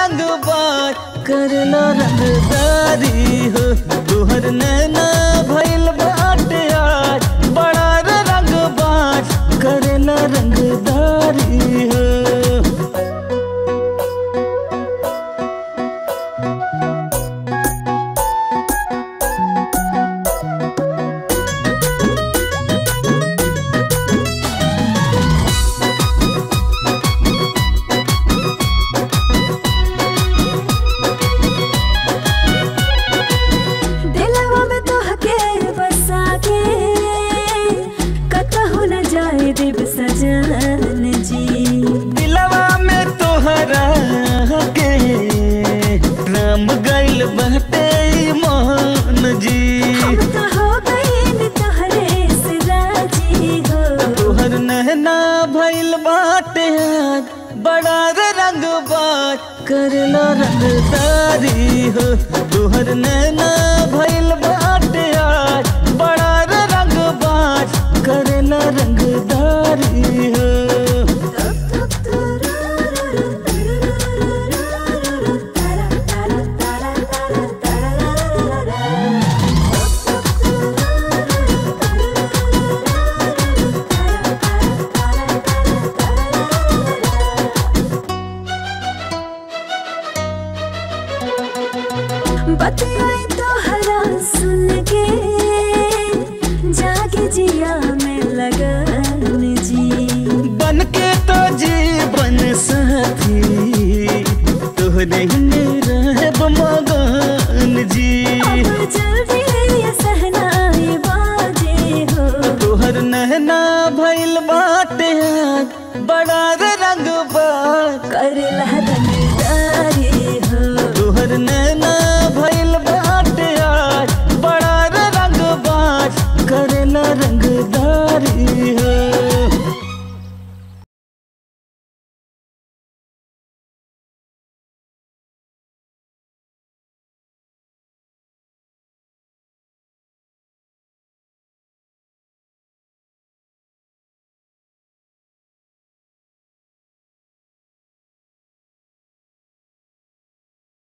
रंग बाज करला रंगदारी हो तुहर नैना भइल बाटे आज बड़ा रे रंग बाज करला रंगदारी हो दिलवा में तोहके बसा के कतहु न जाए देव सजन जी दिलवा में तोहरा के राम गइल बाटे मोहन जी हम तो हो गए तोहरे से राजी हो तोहर नहना भइल बाटे आज बड़ा रे रंग बाज करला रंगदारी हो तोहर नैना भइल बाटे आज बड़ा रे रंग बाज करला रंगदारी हो बतियाई